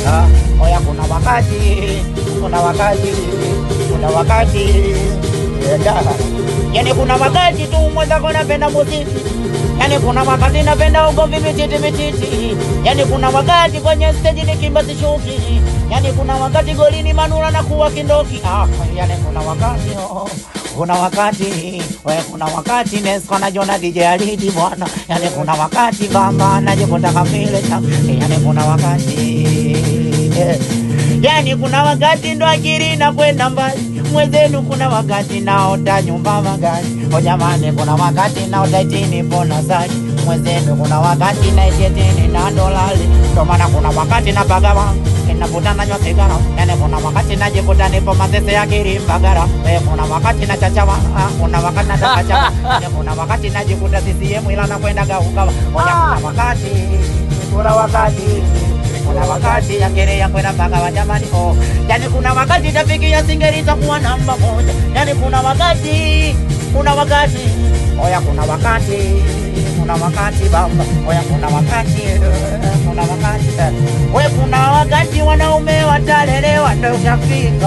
Ah, oya kuna wakati kuna wakati kuna wakati yeah. yani kuna wakati tu mwenzako napenda muziki yani kuna wakati napenda ugomvi mititi mititi yani kuna wakati kwenye steji nikimba sishuki yani kuna wakati golini manura na kuwa kindoki ah, yani kuna wakati oh. Kuna wakati we, kuna wakati Nesco najiona DJ Alidi bwana, yani kuna wakati bamba najikuta kamile cha, yani kuna wakati eh. Yani kuna wakati ndo akili na kwenda mbali mwenzenu, kuna wakati naota nyumba magari. O jamani, kuna wakati naota itini pona zaki mwenzenu, kuna wakati naitietini na dolali. Ndo maana kuna wakati napagawa inavuta nanywa sigara, yani kuna wakati najikuta nipo mazese ya Kilimbagara. Eh, kuna wakati nachachawa, ah, kuna wakati natakachawa, yani kuna wakati najikuta CCM ila nakwenda gaugawa. Oya, kuna wakati kuna wakati kuna wakati yakere yakwenda mpaka wa jamani oh. Yani kuna wakati tafiki ya singeli itakuwa namba moja. Yani kuna wakati kuna wakati oya, kuna wakati kuna wakati baba oya, kuna wakati eh, kuna wakati eh. we kuna wakati wanaume watalelewa ndo ushafika